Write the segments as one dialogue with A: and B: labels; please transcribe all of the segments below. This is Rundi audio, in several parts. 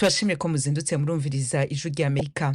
A: tubashimire ko muzindutse murumviriza ijwi rya amerika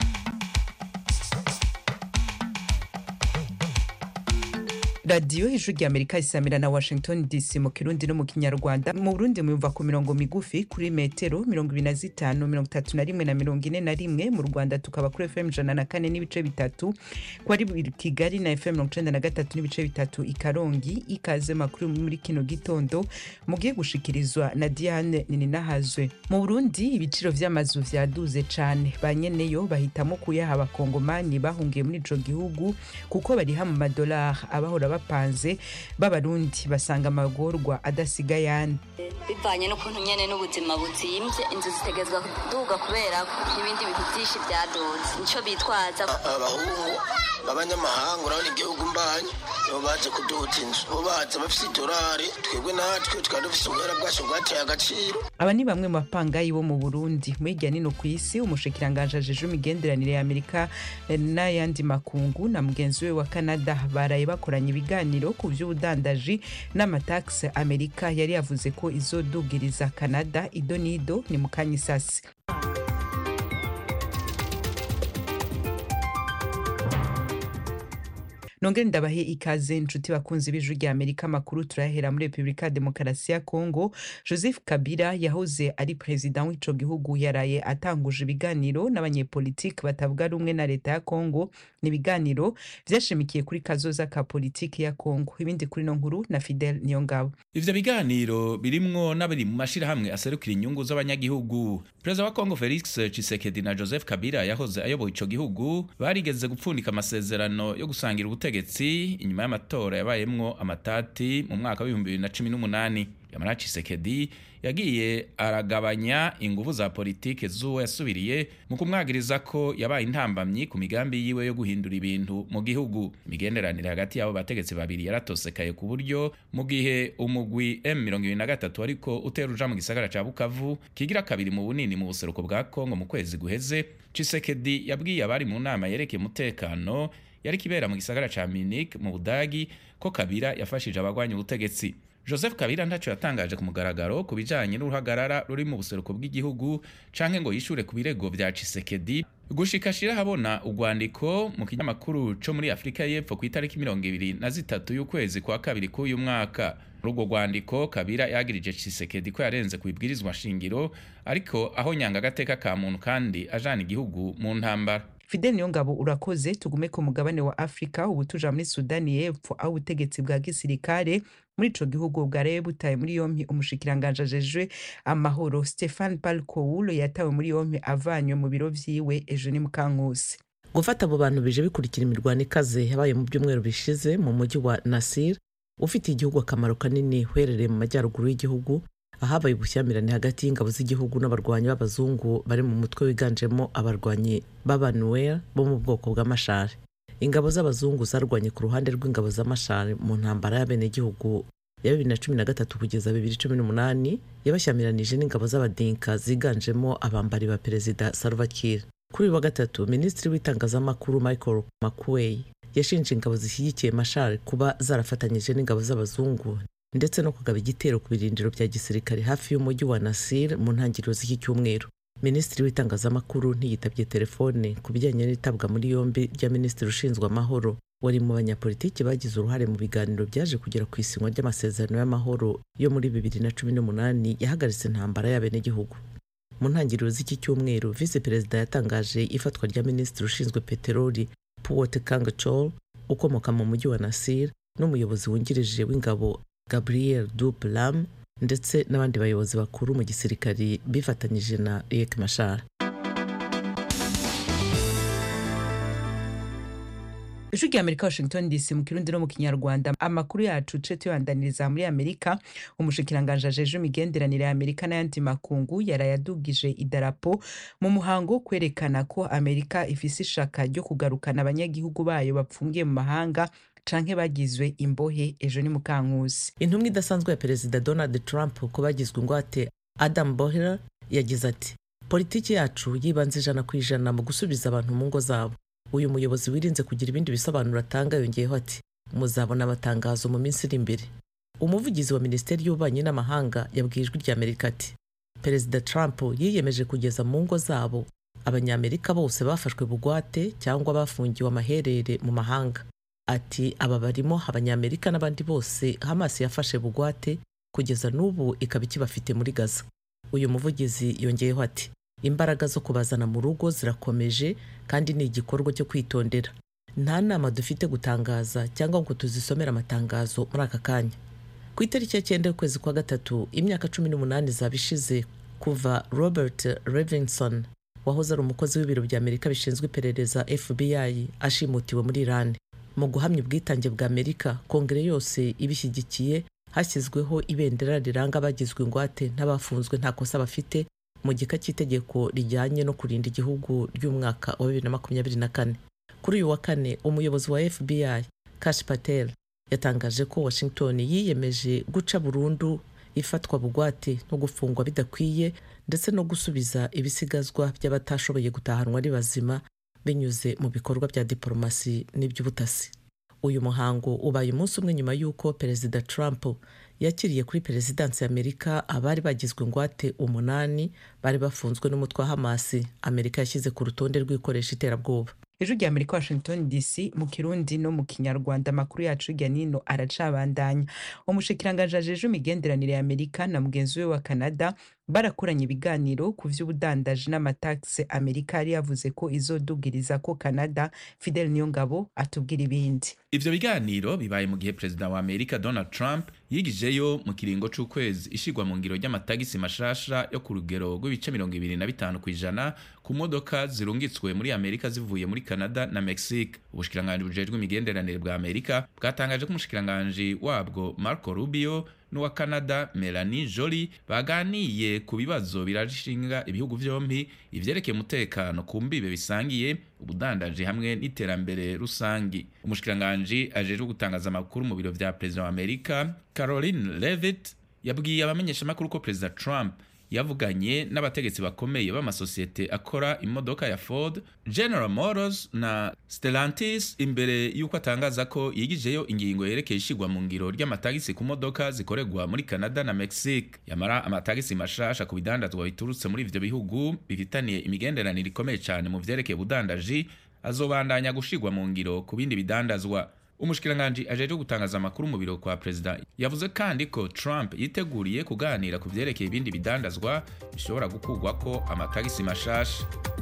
A: radiyo ijwi rya amerika isamira na washington dc mu kirundi no mu kinyarwanda mu burundi muyumva ku mirongo migufi kuri metero mirongo ibiri na zitanu mirongo itatu na rimwe na mirongo ine na rimwe mu rwanda tukaba kuri fm ijana na kane n'ibice bitatu ko ari kigali na fm mirongo icenda na gatatu n'ibice bitatu i karongi ikaze makuru muri kino gitondo mugiye gushikirizwa na diane nininahazwe mu burundi ibiciro vy'amazu vyaduze cane ba nyeneyo bahitamo kuyaha abakongomani bahungiye muri ico gihugu kuko bariha mu madolari abahora bapanze b'abarundi basanga amagorwa adasiga yandi
B: bivanye n'ukuntu nyene n'ubuzima buzimvye inzu zitegezwa kuduga kubera ko n'ibindi bintu vyinshi vyaduze nico bitwaza
C: abahungu b'abanyamahanga urabona igihugu mbanyi nibo baje kuduza inzu bo baza bafise idolari twebwe natwe twari dufise ubuhera bwacu bwateye agaciro
A: aba ni bamwe mu bapangayi bo mu burundi mu hirya nino ku isi umushikiranganji ajejwe imigenderanire ya amerika n'ayandi makungu na mugenzi we wa canada baraye bakoranye ibiganiro ku vy'ubudandaji n'amataxe amerika yari yavuze ko izodugiriza canada ido n'ido ni mu kanya isasi nongere ndabahe ikaze inshuti bakunzi b'ijwi rya amerika amakuru turayahera muri repubulika ya demokarasi ya kongo joseph kabila yahoze ari perezida w'ico gihugu yaraye atanguje ibiganiro n'abanyepolitiki batavuga rumwe na leta ya kongo ni ibiganiro vyashimikiye kuri kazoza ka politiki ya kongo ibindi kuri no nkuru na fidel niyongabo
D: ivyo biganiro birimwo n'abari mu mashirahamwe aserukira inyungu z'abanyagihugu perezida wa kongo felix chisekedi na joseph kabila yahoze ayoboye ico gihugu barigeze gupfundika amasezerano yo gusangira ubutegetsi inyuma y'amatora yabayemwo amatati mu mwaka w'ibihumbi bibiri na cumi n'umunani yamara chisekedi yagiye aragabanya inguvu za politike z'uwo yasubiriye mu kumwagiriza ko yabaye intambamyi ku migambi yiwe yo guhindura ibintu mu gihugu imigenderanire hagati y'abo bategetsi babiri yaratosekaye ku buryo mu gihe umugwi M23 ariko utera uja mu gisagara ca Bukavu kigira kabiri mu bunini mu buseruko bwa Kongo mu kwezi guheze Chisekedi yabwiye abari mu nama yerekeye umutekano yari kibera mu gisagara ca Munich mu Budagi ko Kabila yafashije abagwanya ubutegetsi Joseph Kabila ntaco yatangaje ku mugaragaro ku bijanye n'uruhagarara ruri mu buseruko bw'igihugu canke ngo yishure ku birego vya Chisekedi gushika shira habona urwandiko mu kinyamakuru co muri Afrika y'Epfo ku itariki mirongo ibiri na zitatu y'ukwezi kwa kabiri k'uyu mwaka muri urwo rwandiko Kabila yagirije Chisekedi ko yarenze ku ibwirizwa shingiro ariko aho nyanga agateka ka muntu kandi ajana igihugu mu ntambara
A: fidel niyongabo urakoze tugume ku mugabane wa afurika ubu tuja muri sudani y'epfo aho ubutegetsi bwa gisirikare muri ico gihugu bwaraye butaye muri yompi umushikiranganji ajejwe amahoro stefan palkowulo yatawe muri yompi avanywe mu biro vyiwe ejo ni mukankusi
E: gufata abo bantu bije bikurikira imirwano ikaze yabaye mu byumweru bishize mu mujyi wa nasir ufitiye igihugu akamaro kanini uherereye mu majyaruguru y'igihugu ahabaye ubushyamirane hagati y'ingabo z'igihugu n'abarwanyi b'abazungu bari mu mutwe wiganjemo abarwanyi b'abanuel bo mu bwoko bw'amashari ingabo z'abazungu zarwanye ku ruhande rw'ingabo z'amashari mu ntambara y'abenegihugu ya bibiri na cumi na gatatu kugeza bibiri cumi n'umunani yabashyamiranije n'ingabo z'abadinka ziganjemo abambari ba perezida salva kiir kuri uyu wa gatatu minisitiri w'itangazamakuru michael makuwey yashinje ingabo zishyigikiye mashari kuba zarafatanyije n'ingabo z'abazungu ndetse no kugaba igitero ku birindiro bya gisirikare hafi y'umujyi wa Nasir mu ntangiriro z'iki cyumweru minisitiri w'itangazamakuru ntiyitabye telefone ku bijyanye n'itabwa muri yombi rya minisitiri ushinzwe amahoro wari mu banyapolitiki bagize uruhare mu biganiro byaje kugera ku isinywa ry'amasezerano y'amahoro yo muri bibiri na cumi n'umunani yahagaritse intambara y'abenegihugu mu ntangiriro z'iki cyumweru visi perezida yatangaje ifatwa rya minisitiri ushinzwe peteroli puwote kangachol ukomoka mu mujyi wa Nasir n'umuyobozi wungirije w'ingabo gabriel duplam ndetse n'abandi bayobozi bakuru mu gisirikari bifatanyije na riek mashar
A: ijwi rya amerika washington dc mu kirundi no mu kinyarwanda amakuru yacu ce tuyandaniriza muri amerika umushikiranganji ajejwe imigenderanire ya amerika n'ayandi makungu yarayadugije idarapo mu muhango wo kwerekana ko amerika ifise ishaka ryo kugarukana abanyagihugu bayo bapfungiye mu mahanga canke bagizwe imbohe ejo ni mukankusi
E: intumwa idasanzwe ya perezida donald trump ko bagizwe ingwate adam bohler yagize ati politiki yacu yibanze ijana ku ijana mu gusubiza abantu mu ngo zabo uyu muyobozi wirinze kugira ibindi bisobanuro atanga yongeyeho ati muzabona amatangazo mu minsi iri imbere umuvugizi wa minisiteri y'ububanyi n'amahanga yabwiye ijwi rya amerika ati perezida trump yiyemeje kugeza mu ngo zabo abanyamerika bose bafashwe bugwate cyangwa bafungiwe amaherere mu mahanga ati aba barimo abanyamerika n'abandi bose hamas yafashe bugwate kugeza n'ubu ikaba ikibafite muri gaza uyu muvugizi yongeyeho ati imbaraga zo kubazana mu rugo zirakomeje kandi ni igikorwa cyo kwitondera nta nama dufite gutangaza cyangwa ngo tuzisomere amatangazo muri aka kanya ku itariki ya cyenda y'ukwezi kwa gatatu imyaka cumi n'umunani zaba ishize kuva robert levinson wahoze ari umukozi w'ibiro bya amerika bishinzwe iperereza fbi ashimutiwe muri iran mu guhamya ubwitange bwa amerika kongere yose ibishyigikiye hashyizweho ibendera riranga abagizwe ingwate n'abafunzwe nta kosa bafite mu gika cy'itegeko rijyanye no kurinda igihugu ry'umwaka wa bibiri na makumyabiri na kane kuri uyu wa kane umuyobozi wa fbi kash patel yatangaje ko washington yiyemeje guca burundu ifatwa bugwate no gufungwa bidakwiye ndetse no gusubiza ibisigazwa by'abatashoboye gutahanwa ari bazima binyuze mu bikorwa bya diporomasi n'iby'ubutasi uyu muhango ubaye umunsi umwe nyuma y'uko perezida trump yakiriye kuri perezidansi y'amerika abari bagizwe ingwate umunani bari bafunzwe n'umutwe wa hamasi amerika yashyize ku rutonde rw'ikoresha iterabwoba
A: ejo rya amerika washington dc mu kirundi no mu kinyarwanda amakuru yacu hirya nino aracabandanya umushikiranganji ajeje imigenderanire ya amerika na mugenzi we wa canada barakoranye ibiganiro ku vy'ubudandaji n'amatagisi amerika yari yavuze ko izodugiriza ko canada fidel niyongabo atubwira ibindi
D: ivyo biganiro bibaye mu gihe perezida wa amerika donald trump yigijeyo mu kiringo c'ukwezi ishigwa mu ngiro ry'amatagisi mashasha yo ku rugero rw'ibice mirongo ibiri na bitanu kw'ijana ku modoka zirungitswe muri amerika zivuye muri canada na mexique ubushikiranganji bujejwe imigenderanire bwa amerika bwatangaje ko umushikiranganji wabwo marco rubio n'uwa canada melanie joly baganiye ku bibazo birashinga ibihugu vyompi ivyerekeye umutekano ku mbibe bisangiye ubudandaji hamwe n'iterambere rusangi umushikiranganji ajejwe gutangaza amakuru mu biro vya perezida wa amerika caroline levitt yabwiye abamenyeshamakuru ko perezida trump yavuganye n'abategetsi bakomeye b'amasosiyete akora imodoka ya ford general motors na stellantis imbere y'uko atangaza ko yigijeyo ingingo yerekeye ishigwa mu ngiro ry'amatagisi ku modoka zikorerwa muri canada na mexique yamara amatagisi mashasha ku bidandazwa biturutse muri ivyo bihugu bifitaniye imigenderanire ikomeye cyane mu vyerekeye ubudandaji azobandanya gushigwa mu ngiro ku bindi bidandazwa umushikiranganji ajejwe gutangaza amakuru mu biro kwa perezida yavuze kandi ko trump yiteguriye kuganira ku vyerekeye ibindi bidandazwa bishobora gukurwako amatagisi mashasha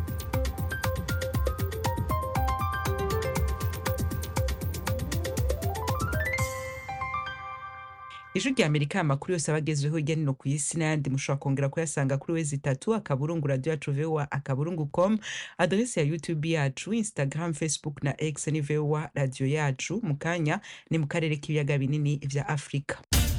A: ijwi rya amerika amakuru yose aba agezweho hirya no hino ku isi n'ayandi mushobora kongera kuyasanga kuri wezi itatu akaburungu radiyo yacu vowa akaburungu com aderesi ya youtube yacu instagram facebook na x ni vowa radiyo yacu mu kanya ni mu karere k'ibiyaga binini vya afurika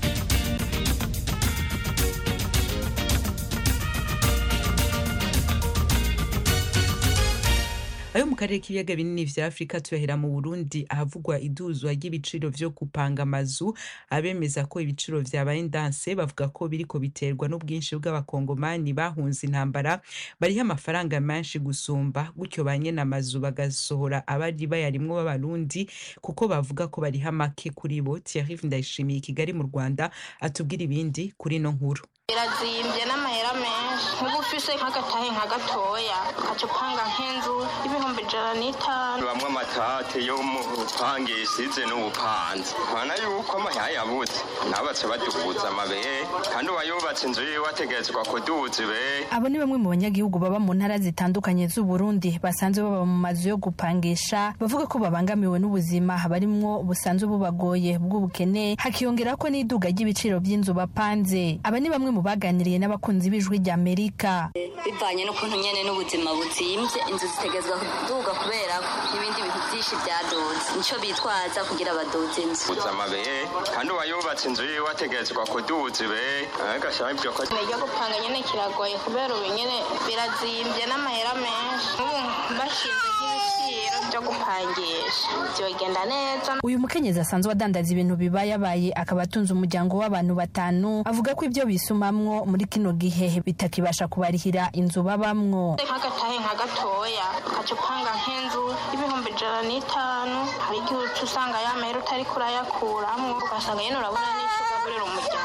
A: ayo mu karere k'ibiyaga binini vya afurika tuyahera mu burundi ahavugwa iduzwa ry'ibiciro vyo gupanga amazu abemeza ko ibiciro vyabaye ndanse bavuga ko biriko biterwa n'ubwinshi bw'abakongomani bahunze intambara bariho amafaranga menshi gusumba gutyo ba nyene amazu bagasohora abari bayarimwo b'abarundi kuko bavuga ko bariho make kuri bo thierry ndayishimiye i kigali mu rwanda atubwira ibindi kuri ino nkuru
F: birazimbye n'amahera menshi nk'ubu ufise nk'agatahe nka gatoya ukaca upanga nk'inzu y'ibihumbi ijana n'itanu
G: bamwe amatate yo mu bupangisha ize n'ubupanzi nkabona yuko amahera yabuze nabatse baduguza amabere kandi uwayubatse inzu yiwe ategerezwa kuduza ibere
H: abo ni bamwe mu banyagihugu baba mu ntara zitandukanye z'uburundi basanzwe baba mu mazu yo gupangisha bavuga ko babangamiwe n'ubuzima barimwo busanzwe bubagoye bw'ubukene hakiyongera ko n'iduga ry'ibiciro by'inzu bapanze aba ni bamwe mu baganiriye n'abakunzi b'ijwi rya amerika
B: bivanye n'ukuntu nyene n'ubuzima buzimbye inzu zitegerezwa kuduga kubera ko n'ibindi bintu byinshi byadoze nico bitwaza kugira badoze inzu
G: kuduza amabere kandi uwayubatse inzu yiwe ategerezwa kuduza ibere agashaka ibyo ko
F: ryo gupanga nyene kiragoye kubera ubu nyene birazimbye n'amahera menshi nk'ubu bashinze nk'ibiciro byo gupangisha byogenda neza
H: uyu mukenyezi asanzwe adandaza ibintu bibayabaye akaba atunze umuryango w'abantu batanu avuga ko ibyo bisumamwo muri kino gihe bitakibasha kubarihira inzu babamwo
F: nk'agatahe nka gatoya ukaca upanga nk'inzu y'ibihumbi ijana n'itanu hari igihe uca usanga ya mahera utari kurayakuramwo ugasanga nyene urabona n'ico ugaburira umuryango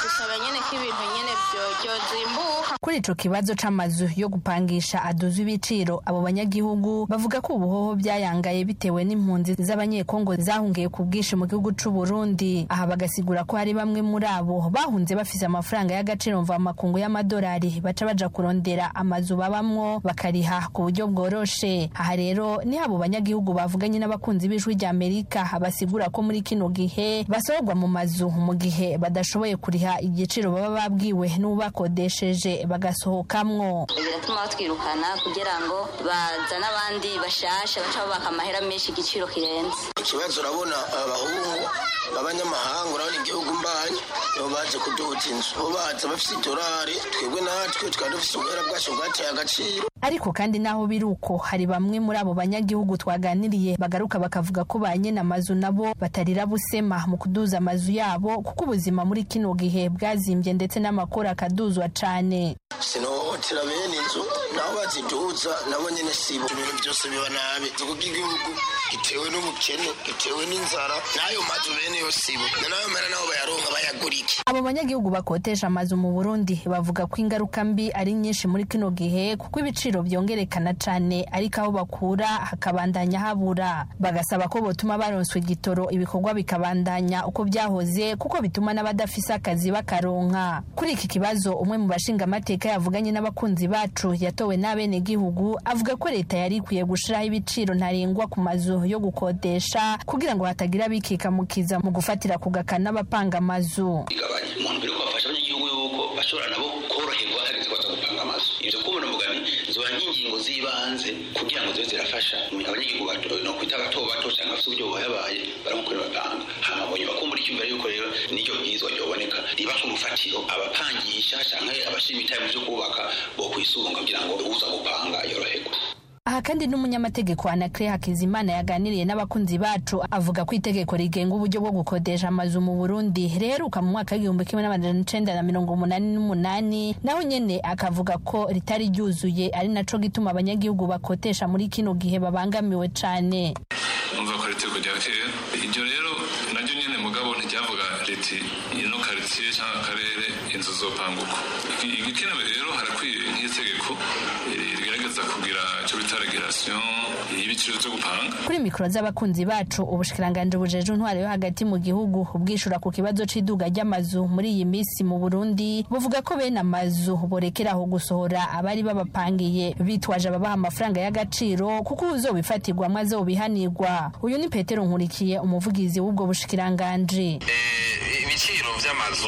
F: dusaba nyene ko ibintu nyene vyozimbuka
H: kuri ico kibazo c'amazu yo gupangisha aduzwa ibiciro abo banyagihugu bavuga ko ubuhoho byayangaye bitewe n'impunzi z'abanyekongo zahungiye ku bwinshi mu gihugu c'u Burundi aha bagasigura ko hari bamwe muri abo bahunze bafise amafaranga y'agaciro mvamakungu y'amadolari baca baja kurondera amazu babamwo bakariha ku buryo bworoshe aha rero ni abo banyagihugu bavuganye n'abakunzi b'ijwi rya Amerika basigura ko muri kino gihe basorwa mu mazu mu gihe badashoboye kuriha igiciro baba babwiwe n'ubakodesheje bagasohokamwo
B: biratuma batwirukana kugira ngo bazane abandi bashasha baca babaka amahera menshi igiciro kirenze
C: ikibazo urabona abahungu b'abanyamahanga urabona igihugu mbanyi nibo baje kuduza inzu bo baza bafise idolari twebwe natwe twari dufise ubuhera bwacu bwateye agaciro
H: ariko kandi naho biri uko hari bamwe muri abo banyagihugu twaganiriye bagaruka bakavuga ko ba nyene amazu nabo batarira busema mu kuduza amazu yabo kuko ubuzima muri kino gihe bwazimbye ndetse n'amakuru akaduzwa cane
C: sinohotera bene inzu naho baziduza nabo nyene sibo ibintu byose biba nabi kuko igihugu gitewe n'ubukene gitewe n'inzara n'ayo mazu bene yo sibo nayo mera nabo bayaronka bayagura iki
H: abo banyagihugu bakotesha amazu mu burundi bavuga ko ingaruka mbi ari nyinshi muri kino gihe kuko ibiciro byongerekana cane ariko aho bakura hakabandanya habura bagasaba ko botuma baronswa igitoro ibikorwa bikabandanya uko byahoze kuko bituma n'abadafise akazi bakaronka kuri iki kibazo umwe mu bashinga amateka yavuganye n'abakunzi bacu yatowe n'abenegihugu avuga ko leta yari ikwiye gushiraho ibiciro ntarengwa ku mazu yo gukodesha kugira ngo hatagira abikikamukiza mu gufatira ku gakana n'abapanga amazu
I: igabanya umuntu mbere ko bafasha abanyagihugu yuko bashobora nabo koroherwa hageze ko gupanga amazu ivyo kubona mugani zoba nk'ingingo z'ibanze kugira ngo zibe zirafasha abanyagihugu bato no kwita bato bato canke bafite uburyo bubayabaye baramukorera bapanga hama bonye bakumbura icyumvira yuko rero n'iryo bwirizwa ryoboneka riba nk'urufatiro abapangisha canke abashima itaye mu vyo kubaka bo kwisunga kugira ngo uza gupanga yoroherwe
H: aha kandi n'umunyamategeko anakire hakizimana yaganiriye n'abakunzi bacu avuga ko itegeko rigenga uburyo bwo gukodesha amazu mu burundi riheruka mu mwaka w'igihumbi kimwe n'amajana icenda na mirongo umunani n'umunani naho nyene akavuga ko ritari ryuzuye ari naco gituma abanyagihugu bakotesha muri kino gihe babangamiwe cane
J: umva ko itegeko rya kera iryo rero naryo nyene mugabo ntiryavuga riti ino karitsiye cyangwa akarere inzu zopanguka igikenewe rero harakwiye nk'itegeko rigerageza kugira icyo bita regulation y'ibiciro byo gupanga
H: kuri mikoro z'abakunzi bacu ubushikiranganji bujeje intwaro yo hagati mu gihugu ubwishura ku kibazo c'iduga ry'amazu muri iyi minsi mu burundi buvuga ko bene amazu borekeraho gusohora abari babapangiye bitwaje ababaha amafaranga y'agaciro kuko uzobifatirwamwo azobihanirwa uyu ni petero nkurikiye umuvugizi w'ubwo bushikiranganji
K: ibiciro vy'amazu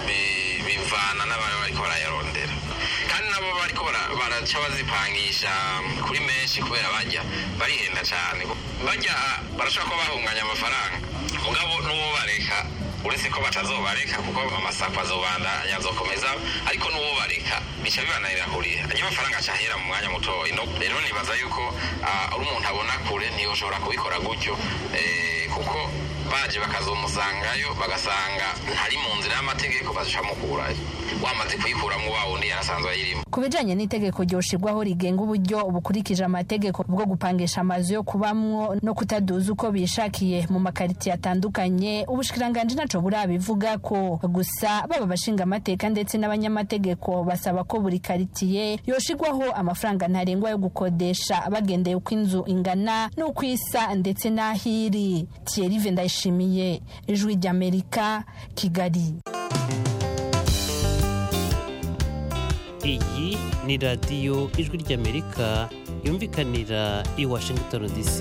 K: bivana n'abantu bariko barayarondera kandi nabo bariko baraca bazipangisha kuri menshi kubera bajya barihenda cyane bajya barashobora kuba bahunganya amafaranga mugabo n'uwo bareka uretse ko batazobareka kuko amasako azobandanya azokomeza ariko n'uwo bareka bica bibananira kuriha ajya amafaranga acahera mu mwanya mutoya rero nibaza yuko ari umuntu abona kure ntiyoshobora kubikora gutyo kuko baje bakazomusangayo bagasanga ntari mu nzira y'amategeko bazicamukurayo wamaze kuyikuramo wa wundi yarasanzwe ayirimo
H: ku bijanye n'itegeko ryoshirwaho rigenga uburyo bukurikije amategeko bwo gupangisha amazu yo kubamwo no kutaduza uko bishakiye mu makaritiye atandukanye ubushikiranganji naco burabivuga ko gusa baba bashinga amateka ndetse n'abanyamategeko basaba ko buri karitiye yoshirwaho amafaranga ntarengwa yo gukodesha bagendeye uko inzu ingana n'uko isa ndetse n'ahiri Thierry Vendayishimiye ijwi ry'Amerika Kigali
L: iyi ni radiyo ijwi ry'amerika yumvikanira i washington dc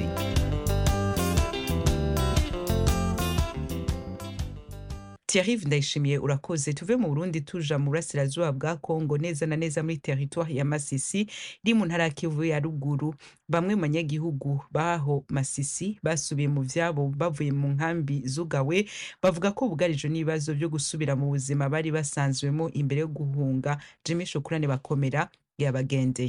A: Thierry ndayishimiye urakoze tuve mu Burundi tuja mu burasirazuba bwa Kongo neza na neza muri territoire ya Masisi iri mu ntara ya Kivu ya ruguru bamwe mu banyagihugu baho Masisi basubiye mu vyabo bavuye mu nkambi zugawe bavuga ko bugarijwe n'ibibazo byo gusubira mu buzima bari basanzwemo imbere yo guhunga Jimmy Shukurane bakomera yabagendeye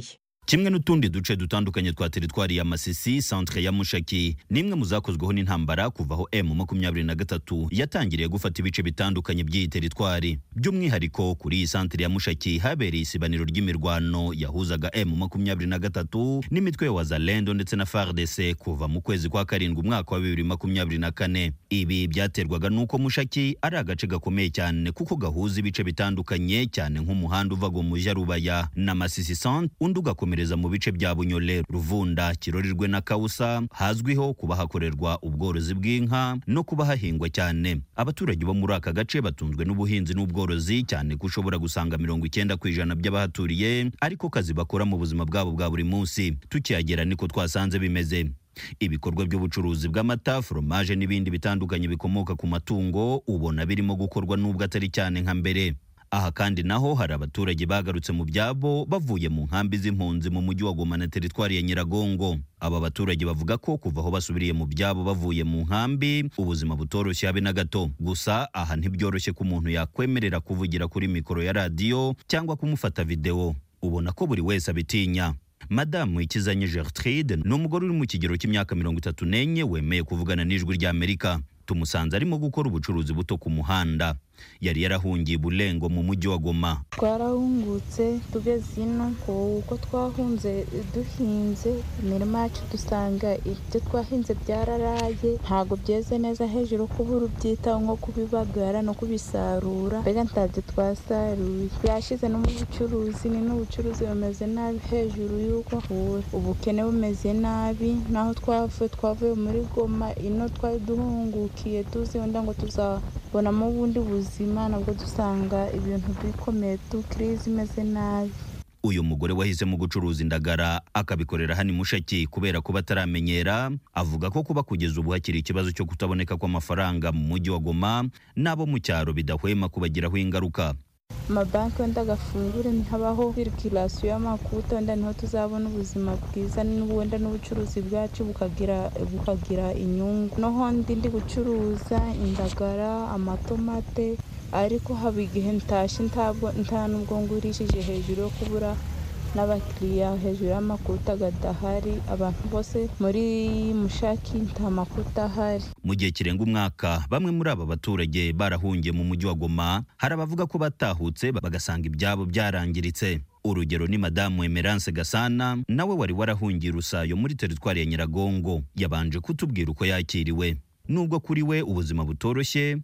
M: kimwe n'utundi duce dutandukanye twa teritwari ya masisi centre ya mushaki nimwe mu zakozweho n'intambara kuva aho m makumyabiri na gatatu yatangiriye gufata ibice bitandukanye by'iyi teritwari by'umwihariko kuri iyi centre ya mushaki habereye isibaniro ry'imirwano yahuzaga m makumyabiri na gatatu n'imitwe ya wazalendo ndetse na fardc kuva mu kwezi kwa karindwi umwaka wa bibiri makumyabiri na kane ibi byaterwaga n'uko mushaki ari agace gakomeye cyane kuko gahuza ibice bitandukanye cyane nk'umuhanda uva ngo muja rubaya na masisi centre undi ugakomera komereza mu bice bya bunyole ruvunda kirorirwe na kausa hazwiho kuba hakorerwa ubworozi bw'inka no kuba hahingwa cyane abaturage bo muri aka gace batunzwe n'ubuhinzi n'ubworozi cyane ko ushobora gusanga mirongo icyenda ku ijana by'abahaturiye ariko kazi bakora mu buzima bwabo bwa buri munsi tukihagera niko twasanze bimeze ibikorwa by'ubucuruzi bw'amata foromaje n'ibindi bitandukanye bikomoka ku matungo ubona birimo gukorwa n'ubwo atari cyane nka mbere aha kandi naho hari abaturage bagarutse mu byabo bavuye mu nkambi z'impunzi mu mujyi wa Goma na teritwari ya Nyiragongo aba baturage bavuga ko kuva aho basubiriye mu byabo bavuye mu nkambi ubuzima butoroshye habe na gato gusa aha ntibyoroshye ko umuntu yakwemerera kuvugira kuri mikoro ya radiyo cyangwa kumufata videwo ubona ko buri wese abitinya madamu ikizanye gertrude ni umugore uri mu kigero cy'imyaka mirongo itatu n'enye wemeye kuvugana n'ijwi ry'amerika tumusanze arimo gukora ubucuruzi buto ku muhanda yari yarahungiye bulengo mu mujyi wa goma
F: twarahungutse tugeze ino kuko twahunze duhinze imirima yacu dusanga ibyo twahinze byararaye ntabwo byeze neza hejuru kubura ubyitaho nko kubibagara no kubisarura mbega ntabyo twasaruye byashize no mu bucuruzi ni n'ubucuruzi bumeze nabi hejuru y'uko ubukene bumeze nabi naho twavuye twavuye muri goma ino twari duhungukiye tuzi wenda ngo tuzabonamo ubundi buzima nabwo dusanga ibintu bikomeye tu kirizi imeze nabi
M: uyu mugore wahisemo gucuruza indagara akabikorera hano mushaki kubera kuba ataramenyera avuga ko kuba kugeza ubu hakiri ikibazo cyo kutaboneka kw'amafaranga mu mujyi wa goma n'abo mu cyaro bidahwema kubagiraho ingaruka
F: amabanki wenda agafungure ntihabaho sirikirasiyo y'amakuta wenda niho tuzabona ubuzima bwiza wenda n'ubucuruzi bwacu bukagira bukagira inyungu noho ndi ndi gucuruza indagara amatomate ariko haba igihe ntashye nta nubwo ngurishije hejuru yo kubura n'abakiriya hejuru y'amakuta gadahari abantu bose muri mushaki nta makuta ahari
M: mu gihe kirenga umwaka bamwe muri aba baturage barahungiye mu mujyi wa goma hari abavuga ko batahutse bagasanga ibyabo byarangiritse urugero ni madamu emerance gasana nawe wari warahungiye urusayo muri teritwari ya nyiragongo yabanje kutubwira uko yakiriwe nubwo kuri we ubuzima butoroshye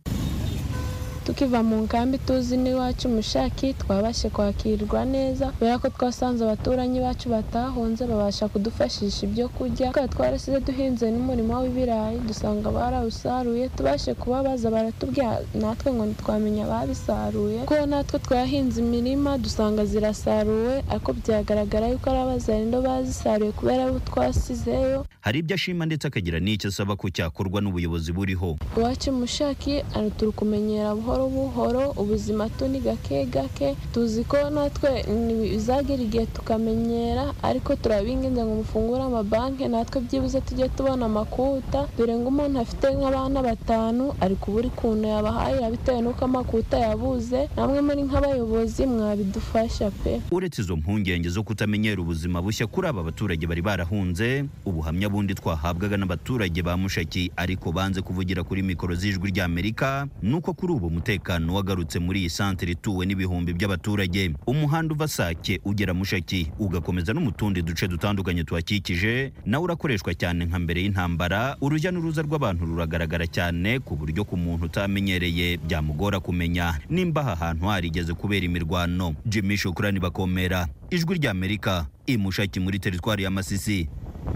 N: tukiva mu nkambi tuzi n'iwacu mushaki twabashe kwakirwa neza kubera ko twasanze abaturanyi bacu batahunze babasha kudufashisha ibyo kurya tukaba twarasize duhinze n'umurimo w'ibirayi dusanga barawusaruye tubashe kubabaza baratubwira natwe ngo ntitwamenya ababisaruye kuko natwe twahinze imirima dusanga zirasaruwe ariko byagaragara yuko ari abazarindo bazisaruye kubera abo twasizeyo
M: hari ibyo ashima ndetse akagira n'icyo asaba ko cyakorwa n'ubuyobozi buriho
N: iwacu mushaki turi kumenyera buhoro buhoro ubuzima tu ni gake gake tuzi ko natwe bizagera igihe tukamenyera ariko turabinginze ngo mufungure amabanki natwe byibuze tujye tubona amakuta dore ngo umuntu afite nk'abana batanu ari kubura ukuntu yabahahira bitewe n'uko amakuta yabuze namwe muri nk'abayobozi mwabidufasha pe
M: uretse izo mpungenge zo kutamenyera ubuzima bushya kuri aba baturage bari barahunze ubuhamya bundi twahabwaga n'abaturage ba mushaki ariko banze kuvugira kuri mikoro z'ijwi ry'amerika nuko kuri ubu umutekano wagarutse muri iyi santere ituwe n'ibihumbi by'abaturage umuhanda uva sake ugera mushaki ugakomeza no mu tundi duce dutandukanye tuhakikije nawe urakoreshwa cyane nka mbere y'intambara urujya n'uruza rw'abantu ruragaragara cyane ku buryo ku muntu utamenyereye byamugora kumenya nimba aha hantu harigeze kubera imirwano jimmy shukurani bakomera ijwi ry'amerika imushaki muri teritwari ya masisi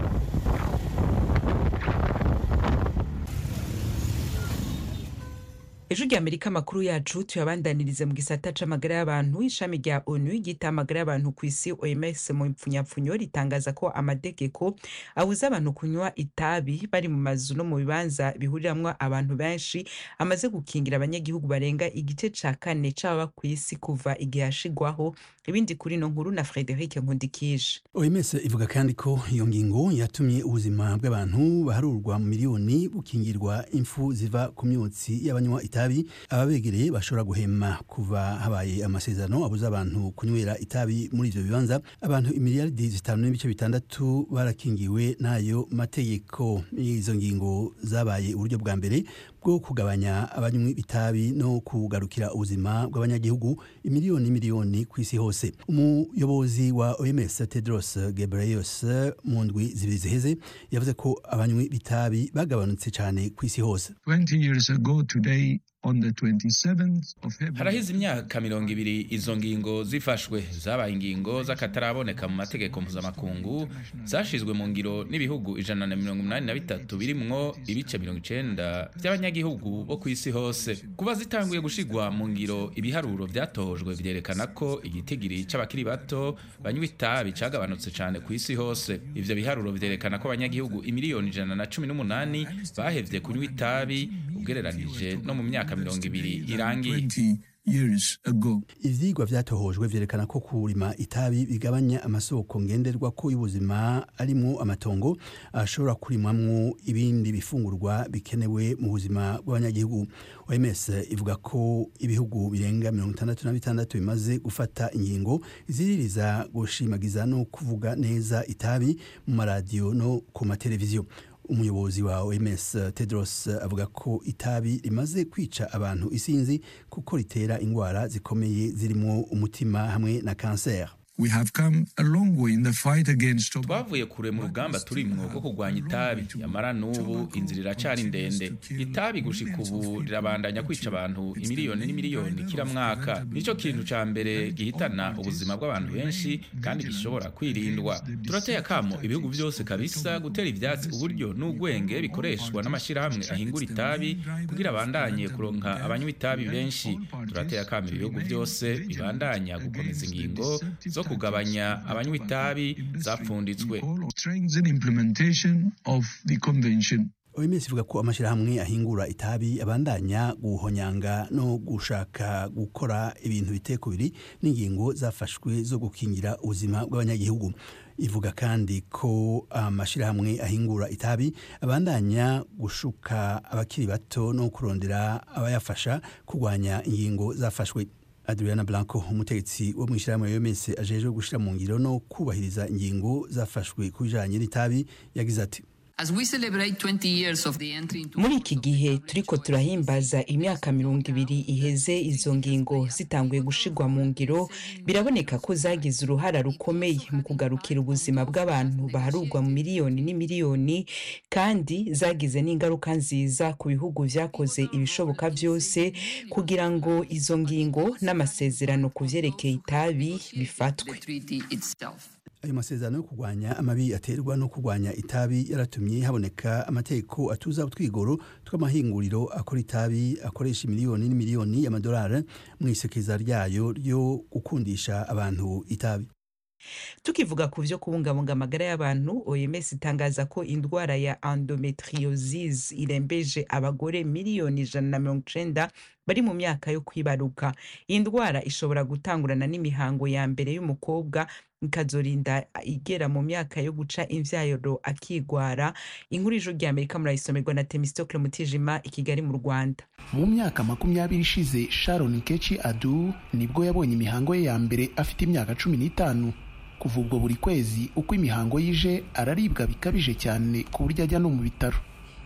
A: ejo ry'amerika amakuru yacu tuyabandanirize mu gisata c'amagara y'abantu ishami rya onu ryita amagara y'abantu ku isi oms mu mpfunyapfunyo ritangaza ko amategeko abuza abantu kunywa itabi bari mu mazu no mu bibanza bihuriramwo abantu benshi amaze gukingira abanyagihugu barenga igice ca kane c'ababa ku isi kuva igihe hashigwaho ibindi kuri ino nkuru na frederic nkundikije
O: oms ivuga kandi ko iyo ngingo yatumye ubuzima bw'abantu baharurwa mu miliyoni bukingirwa impfu ziva ku myotsi y'abanywa itabi itabi ababegereye bashobora guhema kuva habaye amasezerano abuza abantu kunywera itabi muri ivyo bibanza abantu imiliyaridi zitanu n'ibice bitandatu barakingiwe n'ayo mategeko izo ngingo zabaye uburyo bwa mbere bwo kugabanya abanywi itabi no kugarukira ubuzima bw'abanyagihugu imiliyoni miliyoni ku isi hose umuyobozi wa OMS Tedros Ghebreyesus mu ndwi zibiri ziheze yavuze ko abanywi b'itabi bagabanutse cyane ku isi hose
P: 20 years ago today on the 27th of February
D: harahize imyaka mirongo ibiri izo ngingo zifashwe zabaye ingingo z'akataraboneka mu mategeko mpuzamakungu zashizwe mu ngiro n'ibihugu ijana na mirongo umunani na bitatu birimwo ibice mirongo icenda by'abanyagihugu bo ku isi hose kuba zitanguye gushigwa mu ngiro ibiharuro vyatohojwe vyerekana ko igitigiri c'abakiri bato banywa itabi cagabanutse cane ku isi hose ivyo biharuro vyerekana ko abanyagihugu imiliyoni ijana na cumi n'umunani bahevye kunywa itabi ugereranije no mu myaka mirongo ibiri irangiye
O: ivyigwa vyatohojwe vyerekana ko kurima itabi bigabanya amasoko ngenderwa ko y'ubuzima arimwo amatongo ashobora kurimwamwo ibindi bifungurwa bikenewe mu buzima bw'abanyagihugu OMS ivuga ko ibihugu birenga mirongo itandatu na bitandatu bimaze gufata ingingo ziririza gushimagiza no kuvuga neza itabi mu maradiyo no ku mateleviziyo umuyobozi wa OMS Tedros avuga ko itabi rimaze kwica abantu isinzi kuko ritera indwara zikomeye zirimo umutima hamwe na kanseri
P: We have come a long way in the fight against
D: twavuye kure mu rugamba turimwo rwo kurwanya itabi yamara n'ubu inzira iracari ndende itabi gushika ubu rirabandanya kwica abantu imiliyoni n'imiliyoni kila mwaka nico kintu ca mbere gihitana ubuzima bw'abantu benshi kandi gishobora kwirindwa turateye akamo ibihugu vyose kabisa gutera ivyatsi uburyo n'ugwenge bikoreshwa n'amashirahamwe ahingura itabi kugira abandanye kuronka abanywa itabi benshi turateye akamo ibihugu vyose bibandanya gukomeza ingingo zo kugabanya abanywa itabi zapfunditswe
O: OMS ivuga ko amashirahamwe ahingura itabi abandanya guhonyanga no gushaka gukora ibintu bitekubiri n'ingingo zafashwe zo gukingira ubuzima bw'abanyagihugu ivuga kandi ko amashirahamwe ahingura itabi abandanya gushuka abakiri bato no kurondera abayafasha kurwanya ingingo zafashwe Adriana Blanco umutegetsi wo mw'ishyirahamwe OMS ajejwe gushira mu ngiro no kubahiriza ingingo zafashwe ku bijanye n'itabi yagize ati
A: muri iki gihe turiko turahimbaza imyaka mirongo ibiri iheze izo ngingo zitanguye gushirwa mu ngiro biraboneka ko zagize uruhara rukomeye mu kugarukira ubuzima bw'abantu baharurwa mu miliyoni n'imiliyoni kandi zagize n'ingaruka nziza ku bihugu vyakoze ibishoboka vyose kugira ngo izo ngingo n'amasezerano ku vyerekeye itabi bifatwe
O: ayo masezerano yo kurwanya amabi aterwa no kurwanya itabi yaratumye haboneka amategeko atuza utwigoro tw'amahinguriro akora itabi akoresha miliyoni n'imiliyoni y'amadolari mu isekeza ryayo ryo gukundisha abantu itabi
A: tukivuga ku vyo kubungabunga amagara y'abantu oms itangaza ko indwara ya endometriosis irembeje abagore miliyoni ijana na mirongo icenda bari mu myaka yo kwibaruka iyi ndwara ishobora gutangurana n'imihango ya mbere y'umukobwa ikazorinda igera mu myaka yo guca imvyayoro akigwara inkuru ijuru rya amerika murayisomerwa na temistokle mutijima i kigali mu rwanda
Q: mu myaka makumyabiri ishize sharon kechi adu nibwo yabonye imihango ye ya mbere afite imyaka cumi n'itanu kuva ubwo buri kwezi uko imihango yije araribwa bikabije cyane ku buryo ajya no mu bitaro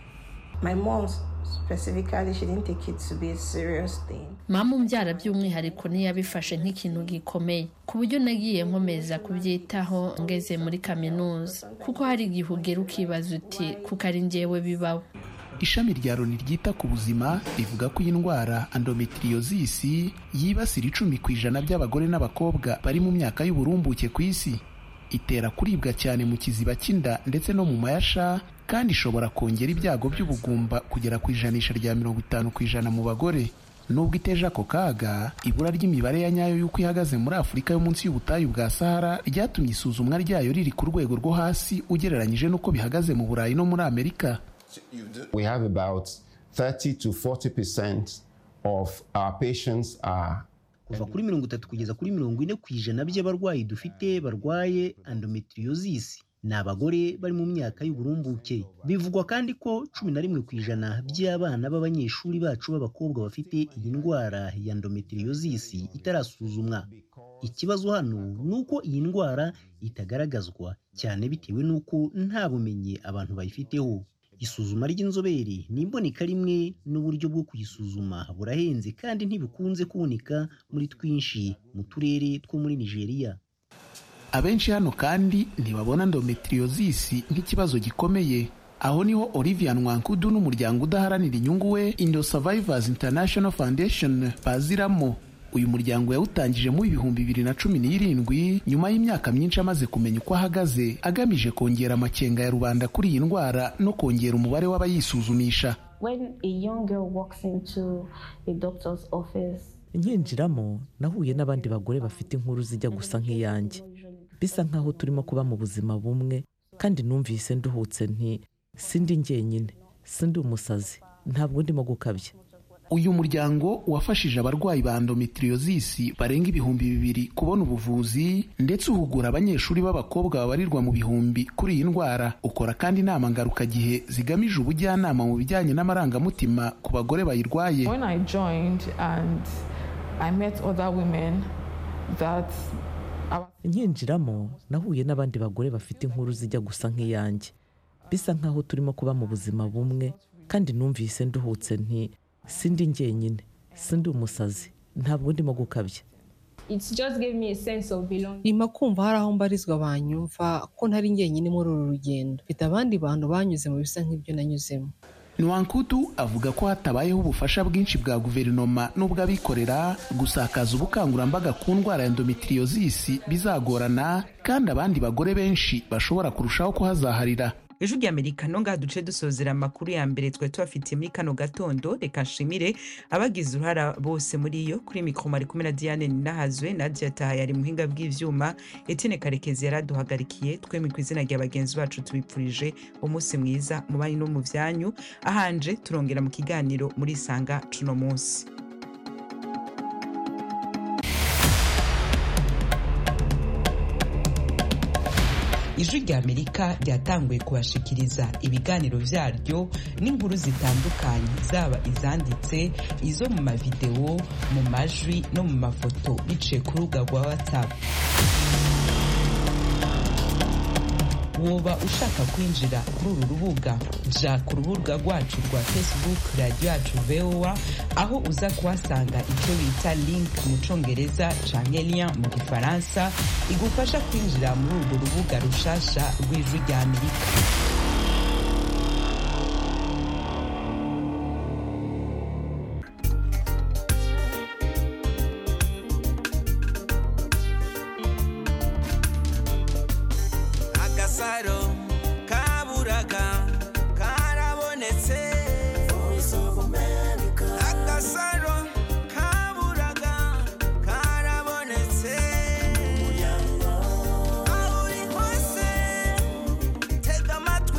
R: mama umbyara by'umwihariko ntiyabifashe nk'ikintu gikomeye ku buryo nagiye nkomeza kubyitaho ngeze muri kaminuza kuko hari igihe ugera ukibaza uti kuko ari njyewe bibaho
Q: ishami rya loni ryita ku buzima rivuga ko iyi ndwara endometriosis yibasira icumi ku ijana by'abagore n'abakobwa bari mu myaka y'uburumbuke ku isi itera kuribwa cyane mu kiziba cy'inda ndetse no mu mayasha kandi ishobora kongera ibyago by'ubugumba kugera ku ijanisha rya mirongo itanu ku ijana mu bagore nubwo iteje ako kaga ibura ry'imibare ya nyayo y'uko ihagaze muri afurika yo munsi y'ubutayu bwa sahara ryatumye isuzumwa ryayo riri ku rwego rwo hasi ugereranyije n'uko bihagaze mu burayi no muri amerika
S: we have about 30 to 40 percent of our patients are
T: kuva kuri mirongo itatu kugeza kuri mirongo ine ku ijana by'abarwayi dufite barwaye endometriosis ni abagore bari mu myaka y'uburumbuke bivugwa kandi ko cumi na rimwe ku ijana by'abana b'abanyeshuri bacu b'abakobwa bafite iyi ndwara ya endometriosis itarasuzumwa ikibazo hano ni uko iyi ndwara itagaragazwa cyane bitewe n'uko nta bumenyi abantu bayifiteho isuzuma ry'inzobere ni imboneka rimwe n'uburyo bwo kuyisuzuma burahenze kandi ntibikunze kuboneka muri twinshi mu turere two muri nigeria
Q: abenshi hano kandi ntibabona endometriosis nk'ikibazo gikomeye aho niho Olivia Nwankudu n'umuryango udaharanira inyungu we Indo Survivors International Foundation baziramo uyu muryango yawutangije mu ibihumbi bibiri na cumi n'irindwi nyuma y'imyaka myinshi amaze kumenya uko ahagaze agamije kongera amakenga ya rubanda kuri iyi ndwara no kongera umubare w'abayisuzumisha
U: When a young girl walks into a doctor's office,
E: nkinjiramo nahuye n'abandi bagore bafite inkuru zijya gusa nk'iyanjye bisa nk'aho turimo kuba mu buzima bumwe kandi numvise nduhutse nti sindi njyenyine sindi umusazi ntabwo ndimo gukabya
Q: uyu muryango wafashije abarwayi ba endometriosis barenga ibihumbi bibiri kubona ubuvuzi ndetse uhugura abanyeshuri b'abakobwa babarirwa mu bihumbi kuri iyi ndwara ukora kandi inama ngarukagihe zigamije ubujyanama mu bijyanye n'amarangamutima ku bagore bayirwaye
V: When I joined and I met other women that
E: nkinjiramo nahuye n'abandi bagore bafite inkuru zijya gusa nk'iyanjye bisa nk'aho turimo kuba mu buzima bumwe kandi numvise nduhutse nti sindi njyenyine sindi umusazi ntabwo ndimo gukabya
W: It just gave me a sense of belonging.
X: nyuma kumva hari aho mbarizwa banyumva ko ntari njyenyine muri uru rugendo mfite abandi bantu banyuze mu bisa nk'ibyo nanyuzemo
Q: Nwankudu avuga ko hatabayeho ubufasha bwinshi bwa guverinoma n'ubw'abikorera gusakaza ubukangurambaga ku ndwara ya endometriosis bizagorana kandi abandi bagore benshi bashobora kurushaho kuhazaharira
A: ijwi ry'amerika no ngaha duce dusozera amakuru ya mbere twari tubafitiye muri kano gatondo reka nshimire abagize uruhara bose muri yo kuri mikoro mari kumwe na diane ninahazwe nadia taha yari muhinga bw'ivyuma etine karekezi yaraduhagarikiye twemye ku izina rya bagenzi bacu tubipfurije umunsi mwiza mu banyu no mu vyanyu ahanje turongera mu kiganiro muri isanga cuno munsi ijwi ry'amerika ryatanguye kubashikiriza ibiganiro vyaryo n'inkuru zitandukanye zaba izanditse izo mu mavidewo mu majwi no mu mafoto biciye ku rubuga rwa whatsapp woba ushaka kwinjira kuri uru rubuga ja ku rubuga rwacu rwa facebook radiyo yacu voa aho uza kuhasanga icyo bita link mu congereza canke lien mu gifaransa igufasha kwinjira muri urwo rubuga rushasha rw'ijwi rya amerika
Y: agasaro kaburaga karabonetse agasaro kaburaga karabonetse aho uri hose tega amatwi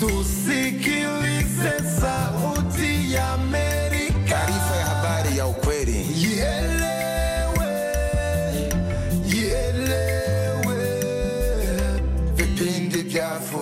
B: tusikie